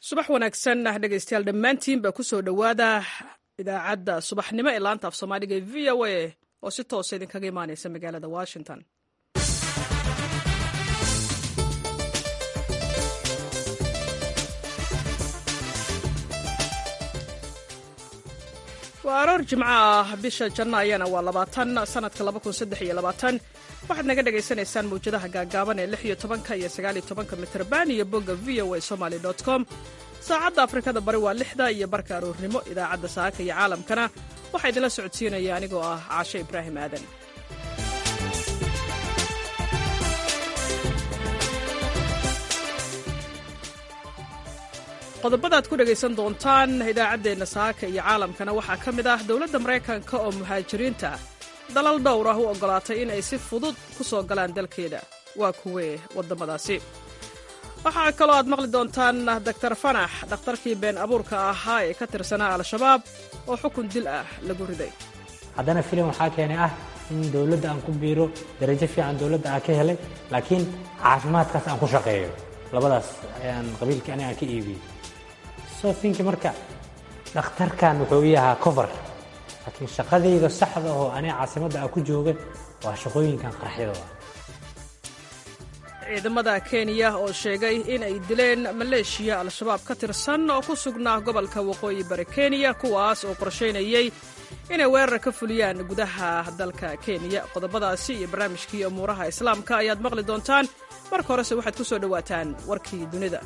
subax wanaagsan dhegaystayaal dhammaantiinba ku soo dhowaada idaacadda subaxnimo ee laanta af soomaaliga ee v o a oo si toosa idinkaga imaanaysa magaalada washington waa aroor jimco ah bisha janno ayana waa labaatan sanadka waxaad naga dhagaysanaysaan mawjadaha gaagaaban ee lix iyo tobanka iyo sagaaliyo tobanka mitrban iyo bogga v o a somaly com saacadda afrikada bari waa lixda iyo barka aroornimo idaacadda saaka iyo caalamkana waxaa idinla socodsiinaya anigoo ah caashe ibraahim aadan qodobadaad ku dhegaysan doontaan idaacaddeenna saaka iyo caalamkana waxaa ka mid ah dowladda maraykanka oo muhaajiriinta dalal dhowr ah u oggolaatay in ay si fudud ku soo galaan dalkeeda waa kuwee waddamadaasi waxaa kaloo aad maqli doontaan doktar fanax dhakhtarkii been abuurka ahaa ee ka tirsanaa al-shabaab oo xukun dil ah lagu riday haddana filim waxaa keenay ah in dowladda aan ku biiro darajo fiican dowladda aan ka helay laakiin caafimaadkaas aan ku shaqeeyo labadaas ayaan qabiilkii aniga aan ka iibiyey soo finki marka dhakhtarkan wuxuu ii ahaa cover laakiin shaqadayda saxda oo aniga caasimadda aan ku jooga waa shaqooyinkan qarxyada ciidamada kenya oo sheegay in ay dileen maleeshiya al-shabaab ka tirsan oo ku sugnaa gobolka waqooyi bari kenya kuwaas oo qorshaynayey inay weerar ka fuliyaan gudaha dalka kenya qodobadaasi iyo barnaamijkii umuuraha islaamka ayaad maqli doontaan marka horese waxaad ku soo dhowaataan warkii dunida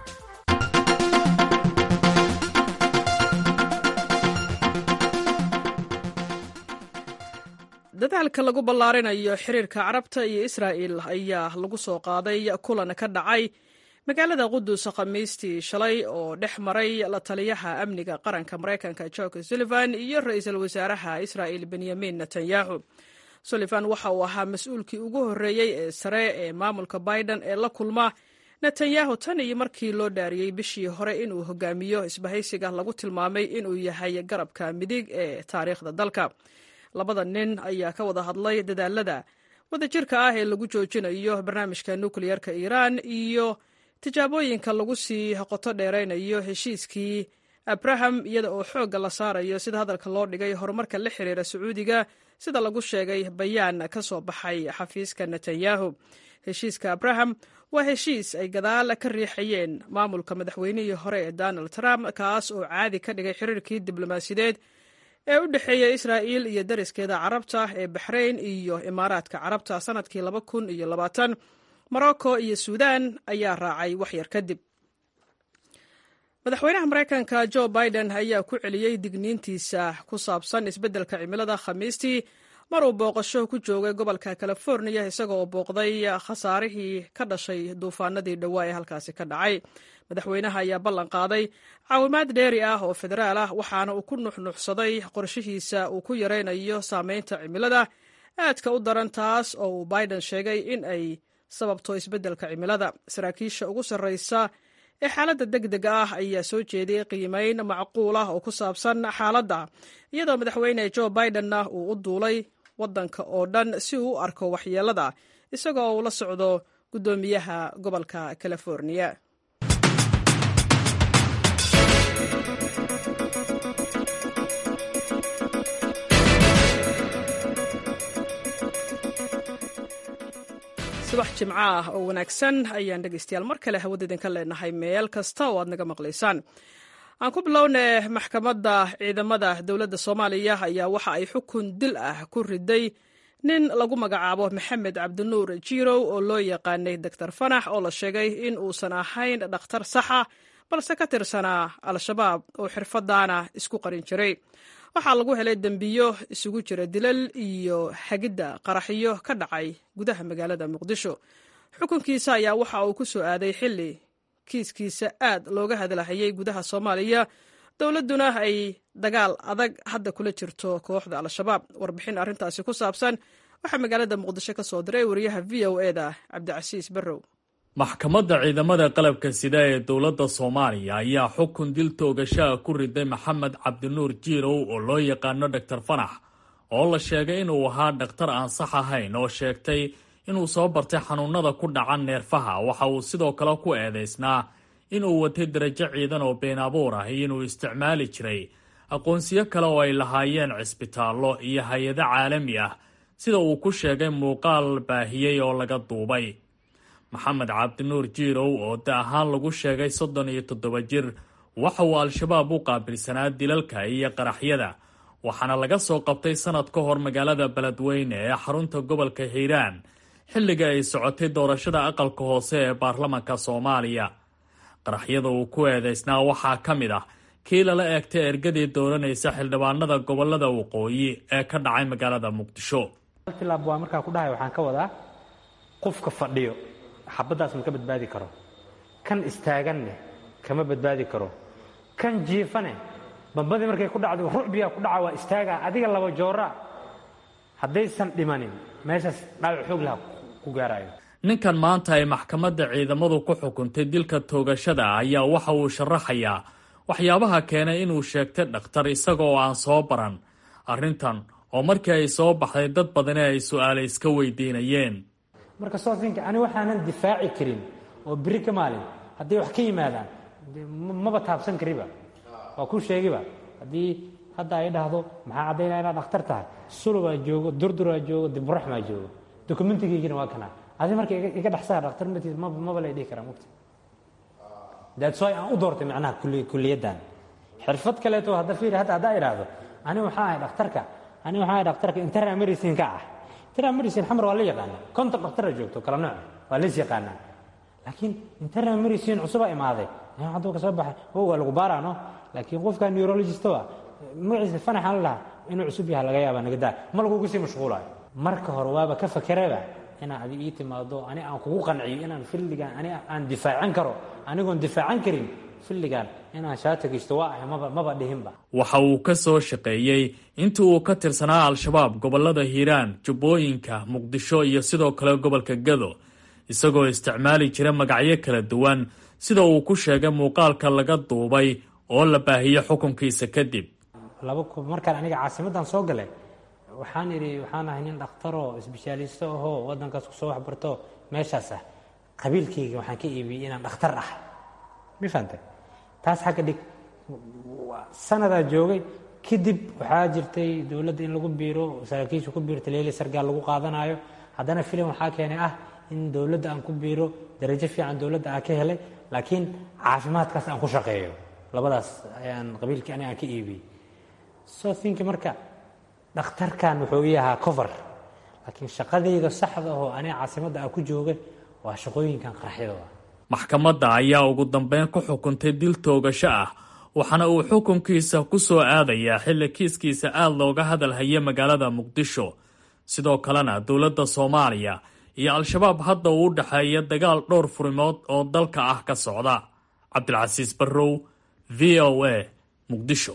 dadaalka lagu ballaarinayo xiriirka carabta iyo israa'il ayaa lagu soo qaaday kulan ka dhacay magaalada qudus khamiistii shalay oo dhex maray la taliyaha amniga qaranka maraykanka jork sullivan iyo ra-iisul wasaaraha israa'il benyamin netanyahu sullivan waxa uu ahaa mas-uulkii ugu horreeyey ee sare ee maamulka biden ee la kulma netanyahu tan iyo markii loo dhaariyey bishii hore inuu hogaamiyo isbahaysiga lagu tilmaamay inuu yahay garabka midig ee taariikhda dalka labada nin ayaa ka wada hadlay dadaalada wadajirka ah ee lagu joojinayo barnaamijka nukleyerka iiraan iyo tijaabooyinka lagu sii qoto dheeraynayo heshiiskii abraham iyada oo xoogga la saarayo sida hadalka loo dhigay horumarka la xiriira sacuudiga sida lagu sheegay bayaan ka soo baxay xafiiska netanyahu heshiiska abraham waa heshiis ay gadaal ka riixayeen maamulka madaxweynihii hore ee donald trump kaas oo caadi ka dhigay xiriirkii diblomaasiyadeed ee u dhexeeya israa'iil iyo dariskeeda carabta ee baxrayn iyo imaaraadka carabta sannadkii laba kun iyo labaatan morocco iyo suudan ayaa raacay waxyar kadib madaxweynaha maraykanka jo biden ayaa ku celiyey digniintiisa ku saabsan isbeddelka cimilada khamiistii mar uu booqasho ku joogay gobolka californiya isagoo booqday khasaarihii ka dhashay duufaanadii dhowaa ee halkaasi ka dhacay madaxweynaha ayaa ballan qaaday caawimaad dheeri ah oo federaal ah waxaana uu ku nuxnuxsaday qorshihiisa uu ku yaraynayo saameynta cimilada aadka u daran taas oo uu biden sheegay in ay sababto isbeddelka cimilada saraakiisha ugu sarraysa ee xaaladda deg dega ah ayaa soo jeediyey qiimeyn macquul ah oo ku saabsan xaaladda iyadoo madaxweyne jo bidenna uu u duulay waddanka oo dhan si uu u arko waxyeelada isagoo uu la socdo guddoomiyaha gobolka californiya subax jimco ah oo wanaagsan ayaan dhegaystayaal mar kale hawada idinka leenahay meel kasta oo aad naga maqlaysaan aan ku bilowna maxkamadda ciidamada dowladda soomaaliya ayaa waxa ay xukun dil ah ku riday nin lagu magacaabo maxamed cabdinuur jirow oo loo yaqaanay doctor fanax oo la sheegay in uusan ahayn dhakhtar saxa balse ka tirsanaa al-shabaab oo xirfadaana isku qarin jiray waxaa lagu helay dembiyo isugu jira dilal iyo hagidda qaraxyo ka dhacay gudaha magaalada muqdisho xukunkiisa ayaa waxa uu ku soo aaday xilli kiiskiisa aad looga hadlahayay gudaha soomaaliya dowladduna ay dagaal adag hadda kula jirto kooxda al-shabaab warbixin arrintaasi ku saabsan waxaa magaalada muqdisho ka soo diray wariyaha v o e da cabdicasiis barrow maxkamadda ciidamada qalabka sida ee dowladda soomaaliya ayaa xukun dil toogashaha ku riday maxamed cabdinuur jiirow oo loo yaqaano dhaktar fanax oo la sheegay inuu ahaa dhakhtar aan sax ahayn oo sheegtay inuu soo bartay xanuunada ku dhaca neerfaha waxa uu sidoo kale ku eedaysnaa inuu watay darajo ciidan oo been abuur ah iyo inuu isticmaali jiray aqoonsiyo kale oo ay lahaayeen cisbitaallo iyo hay-ado caalami ah sida uu ku sheegay muuqaal baahiyey oo laga duubay maxamed cabdinuur jiirow oo da ahaan lagu sheegay soddon iyo toddoba jir waxa uu al-shabaab u qaabilsanaa dilalka iyo qaraxyada waxaana laga soo qabtay sanad ka hor magaalada beledweyne ee xarunta gobolka hiiraan xilliga ay socotay doorashada aqalka hoose ee baarlamanka soomaaliya qaraxyada uu ku eedeysnaa waxaa ka mid ah kii lala eegtay ergadii dooranaysa xildhibaanada gobolada waqooyi ee ka dhacay magaalada muqdisho tilaab waa markaa ku dhahay waxaan ka wadaa qofka fadhiyo xabaddaas ma ka badbaadi karo kan istaaganne kama badbaadi karo kan jiifane bambadii markay ku dhacdo rucbiyaa ku dhaca waa istaagaa adiga laba joora haddaysan dhimanin meeshaas dhaawac xoog laha ku gaarayo ninkan maanta ay maxkamadda ciidamadu ku xukuntay dilka toogashada ayaa waxa uu sharaxayaa waxyaabaha keenay inuu sheegtay dhakhtar isagoo aan soo baran arrintan oo markii ay soo baxday dad badani ay su-aale iska weydiinayeen marka soofinka ani waxaanan difaaci karin oo beri ka maalin hadday wax ka yimaadaan maba taabsan kariba waa kuu sheegiba haddii hadda ay dhahdo maxaa caddaynaya inaad dhakhtar tahay sulubaa joogo durduraa joogo diburaxmaa joogo dokumentigaygina waa kana adi marka iga dhexsaa dhakhtar matiis maba lay dhihi karaa mugta that's why aan u doortay macnaha kuliyaddan xirfad kaleeto hadda fiiri hadda haddaa idhaahdo ani waxaa ahay dhakhtarka ani waxaa ahay dhakhtarka internal medicine ka ah internal medicine xamar waa la yaqaanaa konton dhaktara joogto kala nooc waa lays yaqaanaa laakiin internal medicine cusubaa imaaday hadduu ka soo baxay o waa lagu baaraano laakiin qofka neurologist waa magaciisa fanaxaan la lahaa inuu cusub yaha laga yaaba nagadaa ma lagugu sii mashquulayo marka hore waaba ka fakeraba inaa adi ii timaado ani aan kugu qanciyo inaan filligan ani aan difaacan karo anigoon difaacan karin filligan inaan shaata geysto waa ahay maba maba dhihinba waxa uu ka soo shaqeeyey intii uu ka tirsanaa al-shabaab gobolada hiiraan jubbooyinka muqdisho iyo sidoo kale gobolka gado isagoo isticmaali jira magacyo kala duwan sida uu ku sheegay muuqaalka laga duubay oo la baahiyey xukunkiisa kadib markaan aniga caasimaddan soo galay waxaan idhi waxaan ahay nin dhakhtaroo isbeshaalisto ahoo waddankaas kusoo waxbarto meeshaas ah qabiilkayga waxaan ka iibiyey inaan dhakhtar ah ma fahantay taas xagga dhig sanadaa joogay kadib waxaa jirtay dowladda in lagu biiro saraakiisha ku biirta leeli sargaal lagu qaadanayo haddana filim waxaa keenay ah in dowladda aan ku biiro darajo fiican dowladda aan ka helay laakiin caafimaadkaas aan ku shaqeeyo labadaas ayaan qabiilkii ani aan ka iibiyey so think marka dhakhtarkan wuxuu ii ahaa cover laakiin shaqadayda saxda ahoo aniga caasimadda aan ku joogay waa shaqooyinkan qaraxyada maxkamadda ayaa ugu dambeyn ku xukuntay dil toogasho ah waxaana uu xukunkiisa ku soo aadayaa xilli kiiskiisa aada looga hadal haya magaalada muqdisho sidoo kalena dowladda soomaaliya iyo al-shabaab hadda uu u dhexeeya dagaal dhowr furimood oo dalka ah ka socda cabdilcasiis barrow v o a muqdisho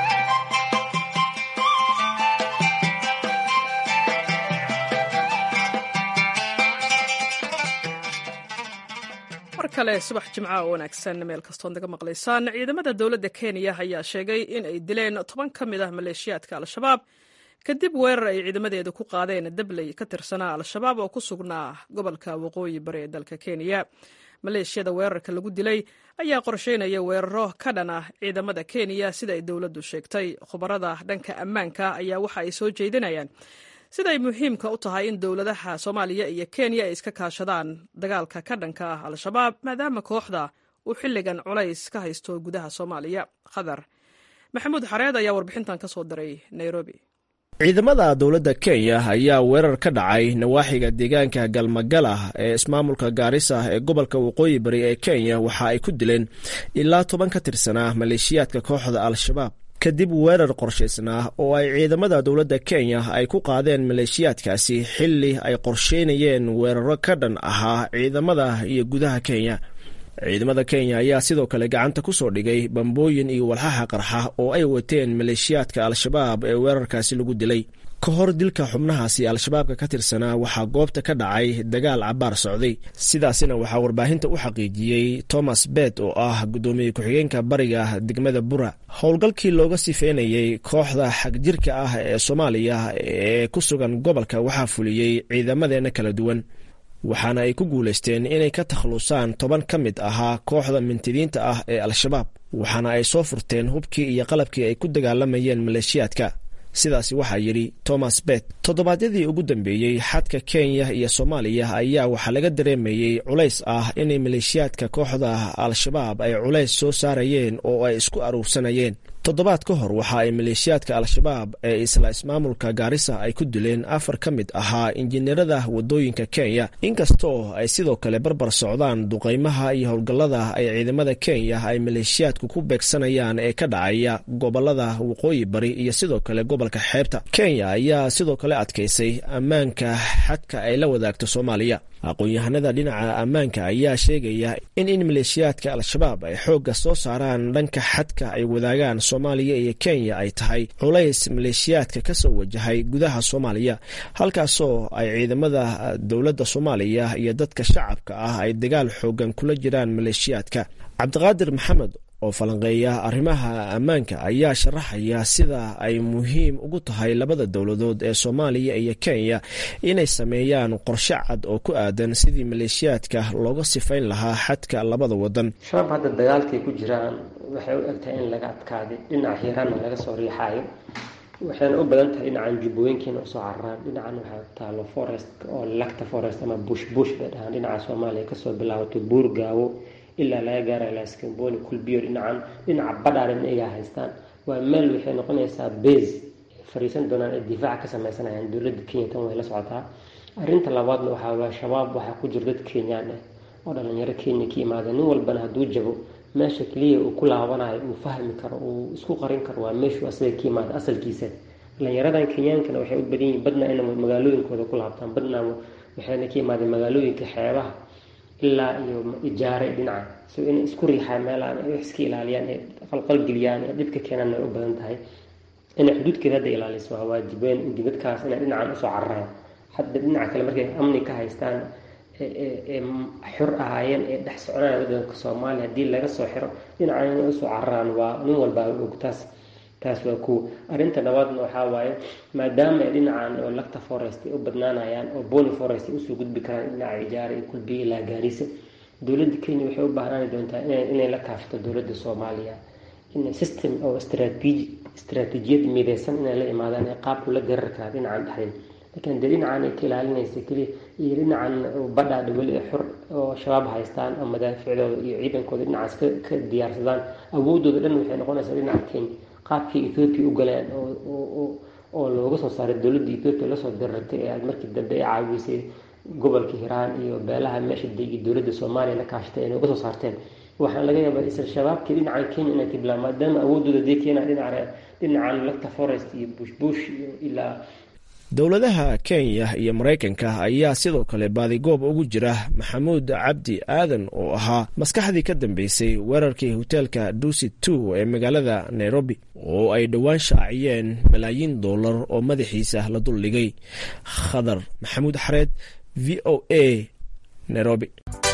mar kale subax jimca oo wanaagsan meel kastood naga maqlaysaan ciidamada dowladda kenya ayaa sheegay in ay dileen toban ka mid ah maleeshiyaadka al-shabaab kadib weerar ay ciidamadeedu ku qaadeen dabley ka tirsanaa al-shabaab oo ku sugnaa gobolka waqooyi bari ee dalka kenya maleeshiyada weerarka lagu dilay ayaa qorsheynaya weeraro ka dhan ah ciidamada kenya sida ay dowladdu sheegtay khubarada dhanka ammaanka ayaa waxa ay soo jeedinayaan siday muhiimka u tahay in dowladaha soomaaliya iyo kenya ay iska kaashadaan dagaalka ka dhanka ah al-shabaab maadaama kooxda uu xilligan culays ka haysto gudaha soomaaliya khadar maxamuud xareed ayaa warbixintan ka soo diray nairobi ciidamada dowladda kenya ayaa weerar ka dhacay nawaaxiga deegaanka galmagalah ee ismaamulka gaarisa ee gobolka waqooyi bari ee kenya waxa ay ku dileen ilaa toban ka tirsanaa maleeshiyaadka kooxda al-shabaab kadib weerar qorshaysnaa oo ay ciidamada dowladda kenya ay ku qaadeen maleeshiyaadkaasi xilli ay qorsheynayeen weeraro ka dhan ahaa ciidamada iyo gudaha kenya ciidamada kenya ayaa sidoo kale gacanta ku soo dhigay bambooyin iyo walxaha qarxa oo ay wateen maleeshiyaadka al-shabaab ee weerarkaasi lagu dilay ka hor dilka xubnahaasi al-shabaabka ka tirsanaa waxaa goobta ka dhacay dagaal cabaar socday sidaasina waxaa warbaahinta u xaqiijiyey thomas bet oo ah guddoomiye ku-xigeenka bariga degmada bura howlgalkii looga sifeynayey kooxda xagjirka ah ee soomaaliya ee ku sugan gobolka waxaa fuliyey ciidamadeenna kala duwan waxaana ay ku guulaysteen inay ka takhlusaan toban ka mid ahaa kooxda mintidiinta ah ee al-shabaab waxaana ay soo furteen hubkii iyo qalabkii ay ku dagaalamayeen maleeshiyaadka sidaasi waxaa yidhi thomas bet toddobaadyadii ugu dambeeyey xadka kenya iyo soomaaliya ayaa waxaa laga dareemayey culays ah inay maleeshiyaadka kooxda al-shabaab ay culays soo saarayeen oo ay isku aruursanayeen toddobaad ka hor waxa ay maleeshiyaadka al-shabaab ee isla ismaamulka gaarisa ay ku dileen afar ka mid ahaa injineerada wadooyinka kenya inkastoo ay sidoo kale barbar socdaan duqeymaha iyo howlgallada ay ciidamada kenya ay maleeshiyaadku ku beegsanayaan ee ka dhacaya gobolada waqooyi bari iyo sidoo kale gobolka xeebta kenya ayaa sidoo kale adkaysay ammaanka xadka ay la wadaagto soomaaliya aqoon-yahanada dhinaca ammaanka ayaa sheegaya in in maleeshiyaadka al-shabaab ay xoogga soo saaraan dhanka xadka ay wadaagaan soomaaliya iyo kenya ay tahay culays maleeshiyaadka ka soo wajahay gudaha soomaaliya halkaasoo ay ciidamada dowladda soomaaliya iyo dadka shacabka ah ay dagaal xoogan kula jiraan maleeshiyaadka cabdiqaadir maxamed oo falanqeeya arrimaha ammaanka ayaa sharaxaya sida ay muhiim ugu tahay labada dowladood ee soomaaliya iyo kenya inay sameeyaan qorshe cad oo ku aadan sidii maleeshiyaadka looga sifayn lahaa xadka labada wadan shabaab hadda dagaalkay ku jiraan waxay u egtahay in laga adkaaday dhinaca hiiraanna laga soo riixaayo waxayna u badan tahay dhinacan jubbooyinkiina usoo cararaan dhinacan waxaa taalo forest oo lagta forest ama bush bush bay dhahaan dhinaca soomaaliya kasoo bilaabato buur gaawo ilaa laga gaara ilaa skamboni kulbiyo dhinacan dhinaca badhaadhin iyagaa haystaan waa meel waxay noqonaysaa base fariisan doonaan ay difaaca ka sameysanayaan dowladda kenya tan way la socotaa arrinta labaadna waxaa waa shabaab waxaa ku jira dad kenyaan ah oo dhalinyaro kenya ka imaada nin walbana hadduu jabo meesha keliya uu ku laabanayo uu fahmi karo uu isku qarin karo waa meeshuu asaga ka imaada asalkiisa dhalinyaradan kenyaankana waxay u badan yihin badna ina magaalooyinkooda ku laabtaan badna waxayna ka imaadeen magaalooyinka xeebaha ilaa iyo ijaare dhinaca so inay isku riixaan meelaan ay wax iska ilaaliyaan ee qalqalgeliyaan ee dhibka keenaan ay u badan tahay inay xuduudkeeda hadda ilaaliso waa waajibeen dadkaas inay dhinacan usoo cararaan hadda dhinaca kale markay amni ka haystaan ee xor ahaayeen ee dhex soconaya wadanka soomaaliya haddii laga soo xiro dhinacan inay usoo cararaan waa nin walbaa og taas taas waa kuwa arrinta labaadna waxaa waaye maadaama ay dhinacan oo lagta forest ay u badnaanayaan oo boni forest ay usoo gudbi karaan dhinaca ijaara iyo kulbiya ilaa gaarisa dowladda kenya waxay u baahnaan doontaa inay la kaashto dowladda soomaaliya in system oo strateji istaraatiijiyad mideysan inay la imaadaan ee qaabku la garar karaa dhinacan dhexdeed laakiin dee dhinacan ay ka ilaalinaysa keliya iyo dhinacan badhaadha weli ee xor oo shabaab haystaan oo madaaficdooda iyo ciidankooda dhinacaas ka diyaarsadaan awoodooda dhan waxay noqonaysaa dhinaca kenya qaabkii ethoobiya u galeen oo looga soo saaray dowladda ethoobiya lasoo dirartay ee aad markii dambe ay caawisay gobolka hiiraan iyo beelaha meesha degi dowladda soomaaliya la kaashatay ay nooga soo saarteen waxaan laga yaabaa isla shabaabkii dhinacan kenya inay kiblaan maadaama awoodooda dee keena dhinaca dhinacan lagta forest iyo bushbush iyo ilaa dowladaha kenya iyo maraykanka ayaa sidoo kale baadigoob ugu jira maxamuud cabdi aadan oo ahaa maskaxdii ka dambeysay weerarkii hoteelka dusi two ee magaalada nairobi oo ay dhowaan shaaciyeen malaayiin dollar oo madaxiisa la duldhigay khadar maxamuud xareed v o a nairobi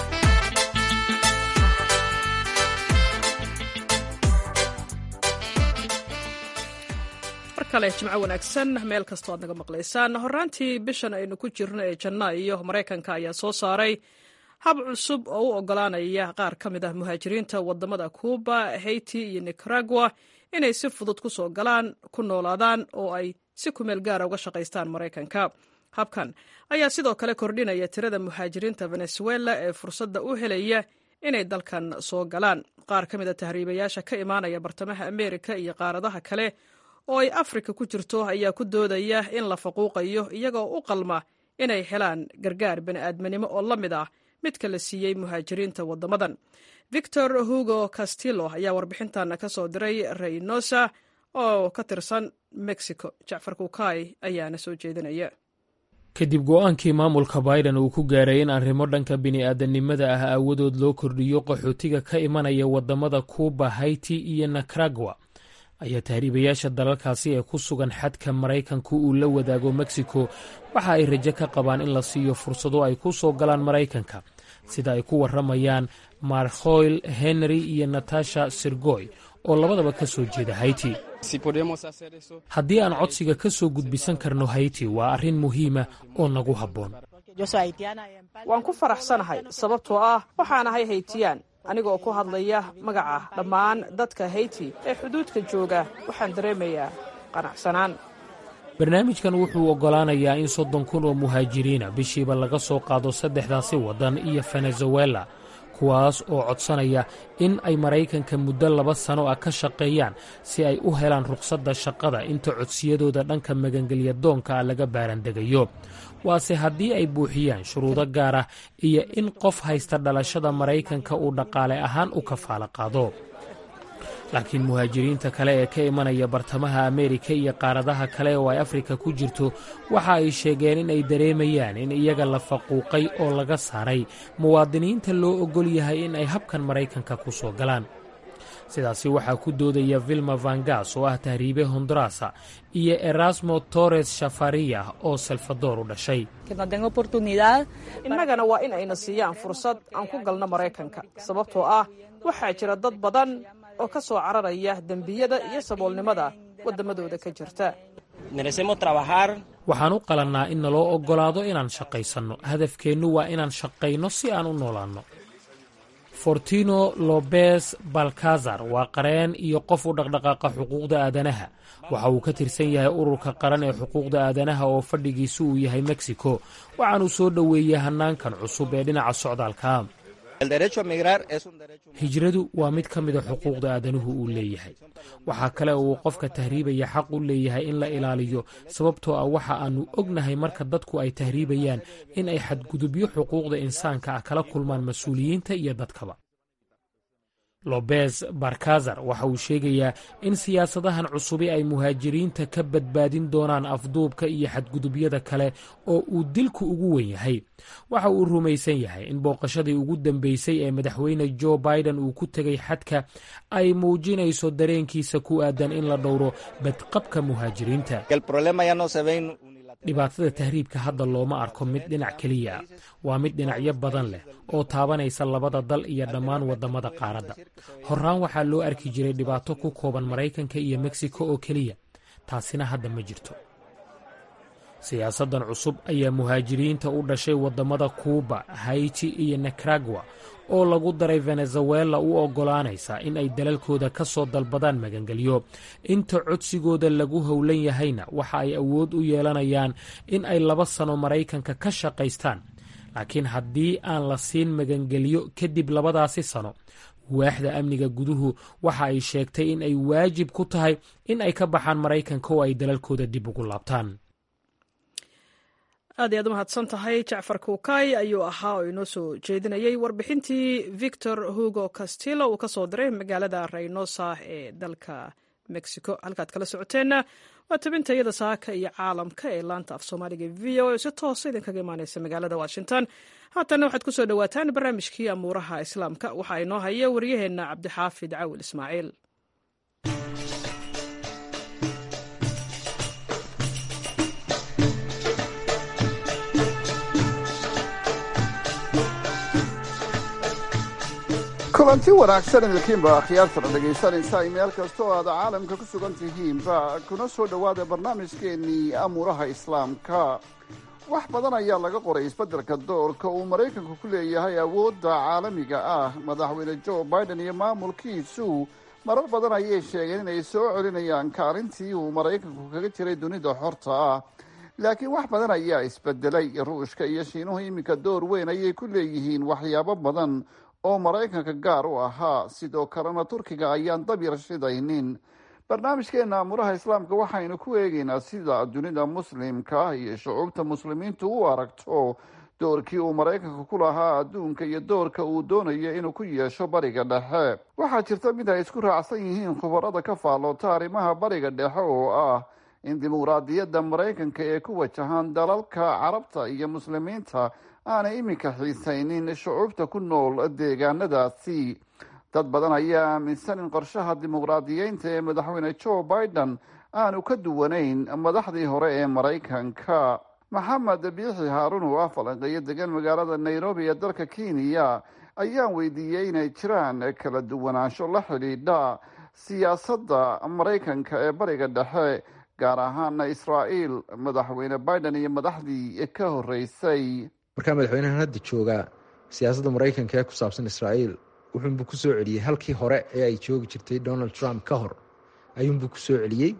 kale jimco wanaagsan meel kastoo aad naga maqlaysaan horaantii bishan aynu ku jirno ee janaayo maraykanka ayaa soo saaray hab cusub oo u ogolaanaya qaar ka mid ah muhaajiriinta wadamada kuuba haiti iyo nicaragua inay si fudud ku soo galaan ku noolaadaan oo ay si kumeel gaara uga shaqaystaan maraykanka habkan ayaa sidoo kale kordhinaya tirada muhaajiriinta venezuela ee fursadda u helaya inay dalkan soo galaan qaar ka mid a tahriibayaasha ka imaanaya bartamaha ameerika iyo qaaradaha kale oo ay afrika ku jirto ayaa ku doodaya in la faquuqayo iyagoo u qalma inay helaan gargaar bani'aadminimo oo la mid ah midka la siiyey muhaajiriinta waddamadan victor hugo castillo ayaa warbixintan ka soo diray reynosa oo ka tirsan mexico jacfar kuukay ayaana soo jeedinaya kadib go-aankii maamulka biden uu ku gaaray in arrimo dhanka bini'aadanimada ah aawadood loo kordhiyo qaxootiga ka imanaya waddamada kuuba haiti iyo nicaragua ayaa tahriibayaasha dalalkaasi ee ku sugan xadka maraykanku uu la wadaago mexico waxa ay rajo ka qabaan in la siiyo fursado ay ku soo galaan maraykanka sida ay ku warramayaan markhoyl henry iyo natasha sirgoy oo labadaba ka soo jeeda haiti haddii aan codsiga ka soo gudbisan karno haiti waa arrin muhiima oo nagu habboon waan ku faraxsanahay sababtoo ah waxaan ahay haytiyaan aniga oo ku hadlaya magaca dhammaan dadka hayti ee xuduudka jooga waxaan dareemayaa qanacsanaan barnaamijkan wuxuu oggolaanayaa in soddon kun oo muhaajiriina bishiiba laga soo qaado saddexdaasi waddan iyo venezuela kuwaas oo codsanaya in ay maraykanka muddo laba sano ah ka shaqeeyaan si ay u helaan rukhsadda shaqada inta codsiyadooda dhanka magangelya doonka ah laga baarandegayo waase haddii ay buuxiyaan shuruudo gaar ah iyo in qof haysta dhalashada maraykanka uu dhaqaale ahaan u kafaalo qaado laakiin muhaajiriinta kale ee ka imanaya bartamaha ameerika iyo qaaradaha kale oo ay afrika ku jirto waxa ay sheegeen in ay dareemayaan in iyaga la faquuqay oo laga saaray muwaadiniinta loo oggol yahay in ay habkan maraykanka ku soo galaan sidaasi waxaa ku doodaya vilma vangas oo ah tahriibe hondurasa iyo erasmo torres shafariya oo salvador u dhashay innagana waa in ayna siiyaan fursad aan ku galno maraykanka sababtoo ah waxaa jira dad badan oo ka soo cararaya dembiyada iyo saboolnimada waddamadooda ka jirta waxaan u qalannaa in naloo oggolaado inaan shaqaysanno hadafkeennu waa inaan shaqayno si aan u noolaanno fortino lobes balkazar waa qareen iyo qof u dhaqdhaqaaqa xuquuqda aadanaha waxa uu ka tirsan yahay ururka qaran ee xuquuqda aadanaha oo fadhigiisu uu yahay mexico waxaanuu soo dhoweeyey hannaankan cusub ee dhinaca socdaalka hijradu waa mid ka mida xuquuqda aadanuhu uu leeyahay waxaa kale oo uu qofka tahriibaya xaq u leeyahay in la ilaaliyo sababtoo ah waxa aannu ognahay marka dadku ay tahriibayaan in ay xadgudubyo xuquuqda insaanka ah kala kulmaan mas-uuliyiinta iyo dadkaba lobes barkazar waxa uu sheegayaa in siyaasadahan cusubi ay muhaajiriinta ka badbaadin doonaan afduubka iyo xadgudubyada kale oo uu dilku ugu wen yahay waxa uu rumaysan yahay in booqashadii ugu dambeysay ee madaxweyne jo biden uu ku tegay xadka ay muujinayso dareenkiisa ku aadan in la dhowro badqabka muhaajiriinta dhibaatada tahriibka hadda looma arko mid dhinac keliya ah waa mid dhinacyo badan leh oo taabanaysa labada dal iyo dhammaan waddamada qaaradda horraan waxaa loo arki jiray dhibaato ku kooban maraykanka iyo meksiko oo keliya taasina hadda ma jirto siyaasaddan cusub ayaa muhaajiriinta u dhashay waddamada kuuba haiti iyo nikaragwa oo lagu daray venezuela u oggolaanaysa in ay dalalkooda ka soo dalbadaan magangelyo inta codsigooda lagu howlan yahayna waxa ay awood u yeelanayaan in ay laba sano maraykanka ka shaqaystaan laakiin haddii aan la siin magangelyo kadib labadaasi sano waaxda amniga guduhu waxa ay sheegtay in ay waajib ku tahay in ay ka baxaan maraykanka oo ay dalalkooda dib ugu laabtaan aad iy aad u mahadsan tahay jacfar kuukay ayuu ahaa oo inoo soo jeedinayay warbixintii victor hugo castillo uu ka soo diray magaalada reynosa ee dalka mexico halkaad kala socoteenna waa tabinta iyada saaka iyo caalamka ee laanta af soomaaliga v o si toosa idinkaga imaaneysa magaalada washington haatanna waxaad ku soo dhowaataan barnaamijkii amuuraha islaamka waxaa inoo haya waryaheenna cabdixaafid cawil ismaaciil kulanti wanaagsan idinkiinba akhyaartana dhegaysanaysaa meel kasta oo aad caalamka ku sugan tihiinba kuna soo dhowaada barnaamijkeennii amuuraha islaamka wax badan ayaa laga qoray isbeddelka doorka uu maraykanku ku leeyahay awoodda caalamiga ah madaxweyne joe biden iyo maamulkiisu marar badan ayay sheegeen inay soo celinayaan kaalintii uu maraykanku kaga jiray dunida xorta ah laakiin wax badan ayaa isbedelay ruushka iyo shiinuhu iminka door weyn ayay ku leeyihiin waxyaabo badan oo maraykanka gaar u ahaa sidoo kalena turkiga ayaan dabyar shidaynin barnaamijkeena amuuraha islaamka waxaynu ku eegeynaa sida dunida muslimka iyo shucuubta muslimiintu u aragto doorkii uu maraykanka ku lahaa adduunka iyo doorka uu doonayo inuu ku yeesho bariga dhexe waxaa jirta mid ay isku raacsan yihiin khubarada ka faalloota arrimaha bariga dhexe oo ah in dimuqraadiyadda maraykanka ee ku wajahan dalalka carabta iyo muslimiinta aanay iminka xiisaynin shucuubta ku nool deegaanadaasi dad badan ayaa aaminsan in qorshaha dimuqraadiyeynta ee madaxweyne joe biden aanu ka duwanayn madaxdii hore ee maraykanka maxamed biixi haarun oo ah falanqeeyo degan magaalada nairobi ee dalka kenya ayaan weydiiyey inay jiraan kala duwanaansho la xidhiidha siyaasadda maraykanka ee bariga dhexe gaar ahaana israa'iil madaxweyne biden iyo madaxdii ka horreysay markaa madaxweynahan hadda joogaa siyaasadda maraykanka ee ku saabsan israa'iil wuxuunbuu ku soo celiyey halkii hore ee ay joogi jirtay donald trump ka hor ayuunbuu ku soo celiyey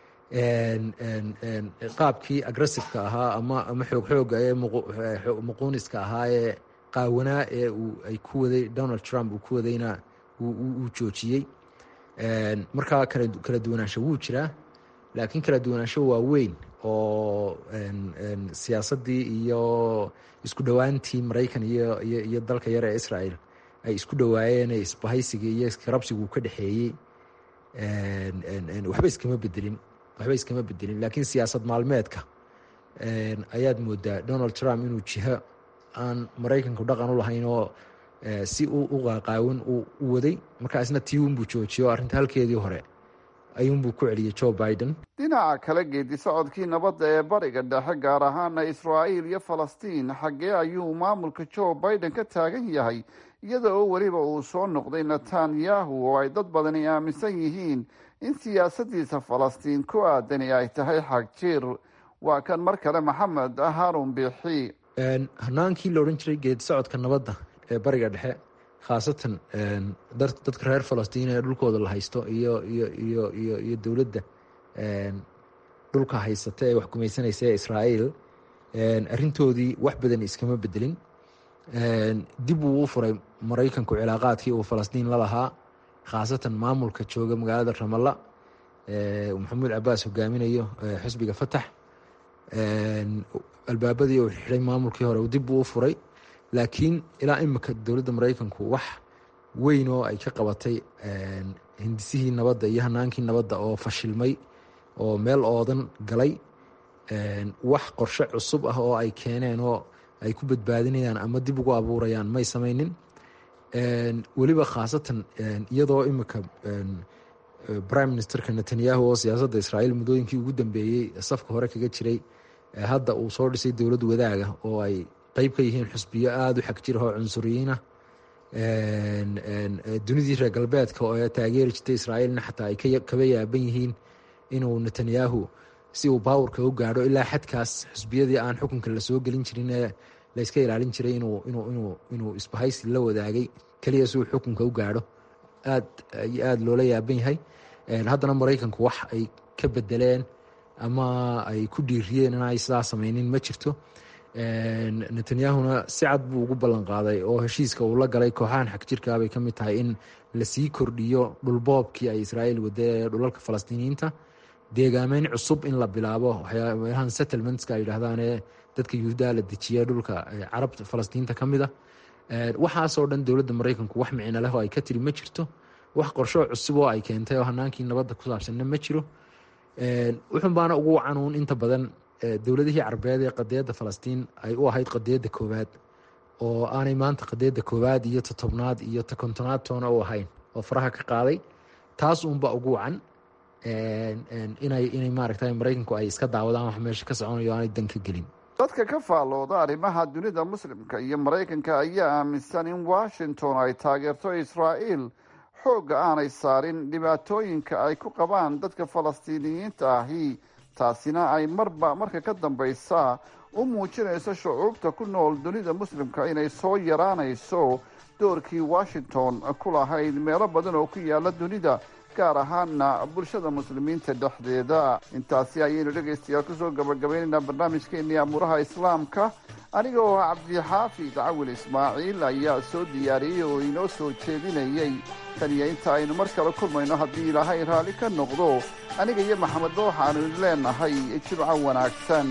qaabkii agressiveka ahaa ama ama xoog xooga ee muquuniska ahaa ee qaawanaa ee ay ku waday donald trump uu ku wadayna uu joojiyey markaa kala duwanaansho wuu jiraa laakiin kala duwanaansho waa weyn oo siyaasaddii iyo isku dhowaantii maraykan iyo iyo dalka yar ee israel ay isku dhowaayeen isbahaysigii iyo iskarabsigu ka dhexeeyey waxba iskama bedelin waxba iskama bedelin laakiin siyaasad maalmeedka ayaad moodaa donald trump inuu jiho aan maraykanku dhaqan u lahayn oo si u qaqaawan u waday markaa isna tii unbuu joojiyo arrinta halkeedii hore ayuunbuu ku celiyey joe biden dhinaca kale geedi socodkii nabadda ee bariga dhexe gaar ahaana israa'iil iyo falastiin xaggee ayuu maamulka joe biden ka taagan yahay iyada oo weliba uu soo noqday netanyahu oo ay dad badani aaminsan yihiin in siyaasaddiisa falastiin ku aadani ay tahay xagjir waa kan mar kale maxamed harun biixi hanaankii la odhan jiray geedi socodka nabadda ee bariga dhexe khaasatan dadka reer falastiin ee dhulkooda la haysto iyo iyo iyo iyo iyo dowladda dhulka haysata ee wax gumaysanaysa ee israa'iil arrintoodii wax badan iskama bedelin dib uu u furay maraykanku cilaaqaadkii uu falastiin la lahaa khaasatan maamulka jooga magaalada ramalla maxamuud cabaas hogaaminayo xisbiga fatax albaabadii uu xidhay maamulkii hore dib uu u furay laakiin ilaa imika dowladda maraykanku wax weyn oo ay ka qabatay hindisihii nabadda iyo hanaankii nabadda oo fashilmay oo meel oodan galay wax qorshe cusub ah oo ay keeneen oo ay ku badbaadinayaan ama dib ugu abuurayaan may samaynin weliba khaasatan iyadoo imika prime ministerka netanyahu oo siyaasadda israa'iil muddooyinkii ugu dambeeyey safka hore kaga jiray hadda uu soo dhisay dowlad wadaaga oo ay qeyb ka yihiin xusbiyo aada u xag jira oo cunsuriyiina dunidii reer galbeedka oo taageeri jirtay israa'iilna xataa ay kaba yaaban yihiin inuu netanyahu si uu baawurka u gaadho ilaa xadkaas xusbiyadii aan xukunka lasoo gelin jirin ee layska ilaalin jiray inuu isbahaysi la wadaagay keliya si uu xukunka u gaadho aad iyo aada loola yaaban yahay haddana maraykanku wax ay ka bedeleen ama ay ku dhiiriyeen in ay sidaa sameynin ma jirto netanyahuna si cad buu ugu ballan qaaday oo heshiiska uu la galay kooxahan xag jirkaa bay ka mid tahay in lasii kordhiyo dhulboobkii ay israa'iil wada ee dhulalka falastiiniyiinta deegaameyn cusub in la bilaabo waxyaalahan settlementska ay yidhaahdaan ee dadka yuhudaa la dejiya dhulka carabta falastiinta ka mid a waxaasoo dhan dowladda maraykanku wax micno leh oo ay ka tiri ma jirto wax qorshoo cusub oo ay keentay oo hanaankii nabadda ku saabsanna ma jiro wuxun baana ugu wacanuun inta badan dowladihii carbeed ee qadiyadda falastiin ay u ahayd qadiyadda koowaad oo aanay maanta qadiyadda koowaad iyo ta tobnaad iyo ta kontonaad toona u ahayn oo faraha ka qaaday taas uunba ugu wacan inay inay maaragtay maraykanku ay iska daawadaan wax meesha ka soconayo aanay dan ka gelin dadka ka faallooda arrimaha dunida muslimka iyo maraykanka ayaa aaminsan in washington ay taageerto israa'iil xoogga aanay saarin dhibaatooyinka ay ku qabaan dadka falastiiniyiinta ahi taasina ay marba marka ka dambaysa u muujinayso shucuubta ku nool dunida muslimka inay soo yaraanayso doorkii washington ku lahayd meelo badan oo ku yaala dunida gaar ahaana bulshada muslimiinta dhexdeeda intaasi ayaynu dhegaystayaal kusoo gabagabaynaynaa barnaamijkeenii amuuraha islaamka aniga oo cabdixaafid cawil ismaaciil ayaa soo diyaariyey oo inoo soo jeedinayey tan iyo inta aynu mar kale kulmayno haddii ilaahay raalli ka noqdo aniga iyo maxamedba waxaanu leenahay jimco wanaagsan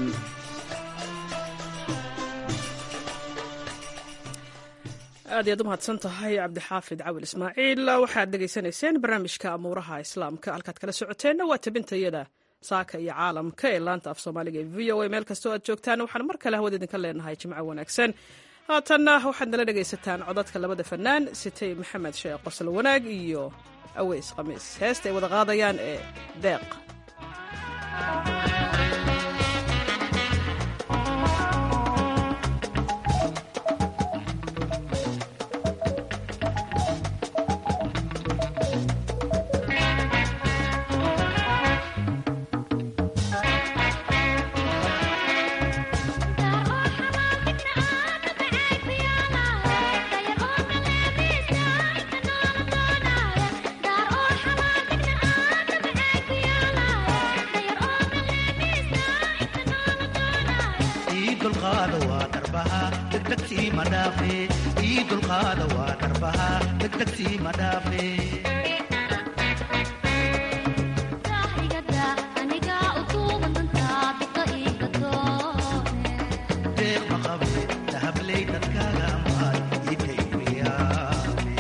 aad iyaad u mahadsan tahay cabdixaafid cawil ismaaciil waxaad dhegaysanayseen barnaamijka amuuraha islaamka halkaad kala socoteenna waa tabintayada saaka iyo caalamka ee laanta af soomaaliga ee v o a meel kastoo aad joogtaan waxaan mar kale hawada idinka leenahay jimco wanaagsan haatanna waxaad nala dhegaysataan codadka labada fanaan sitay maxamed sheekh qosol wanaag iyo aweys khamiis heesta ay wada qaadayaan ee deeq Thank you. dulqaada waa darbaha degdegtii ma dhaafe ii dulqaada waa darbaha degdegtii ma dhaafe deeq ma qabe dahabley dadkaaga amaad ii dayriyaame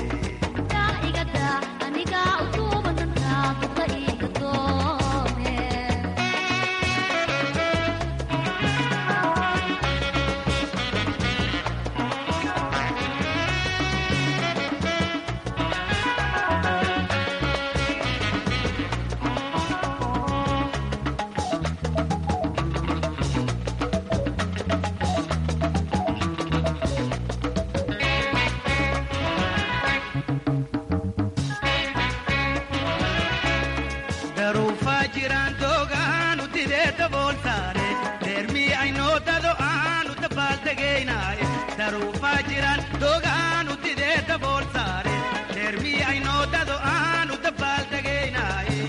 daruufaa jiraan doogaanu didee dabool saare deermii aynoo dado aanu dabaaldegaynaaye daruufaa jiraan doogaanu didee dabool saare deermii aynoo dado aanu dabaaldegaynaaye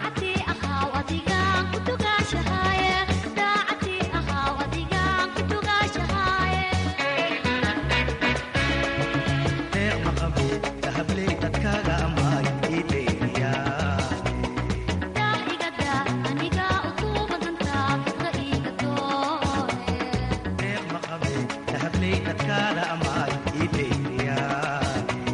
deeq ma qabe dahabley dadkaaga amaay ii dayriyaame deeq ma qabe dahabley dadkaada amaay ii dayriyaame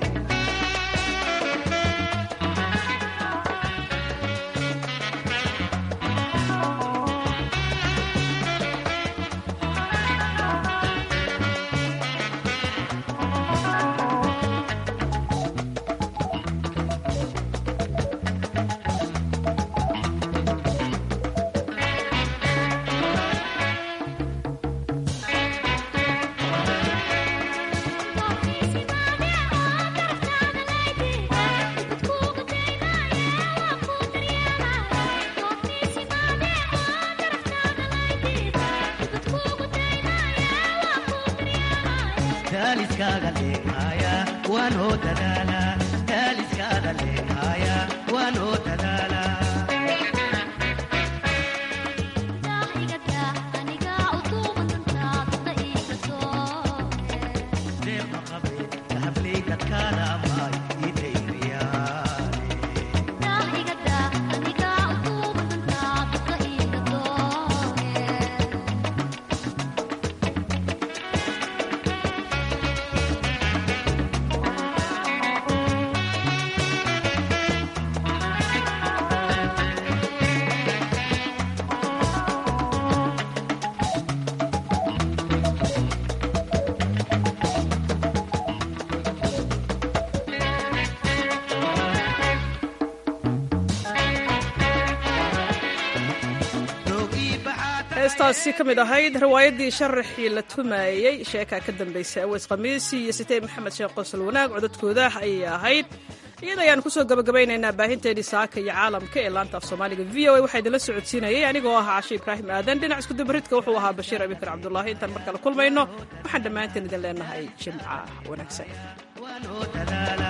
daaliskaaga leenhaya waanoo dadaala daaliskaaga leenhaya waanoo dadaala deeq ma qabe dahabley dadkaada amaay ii dayriyaane heestaasi ka mid ahayd riwaayaddii sharaxii la tumaayey sheekaa ka dambaysay aweys khamiisi iyo sitey maxamed sheekh qosol wanaag codadkooda ayay ahayd iyada ayaan kusoo gabagabaynaynaa baahinteedii saaka iyo caalamka ee laanta af soomaaliga v o a waxaa idinla socodsiinayay anigoo ah cashe ibraahim aadan dhinac iskudubaridka wuxuu ahaa bashiir abikar cabdulaahi intaan mar kale kulmayno waxaan dhammaanteen idin leenahay jimca wanaagsan waanoo dadaala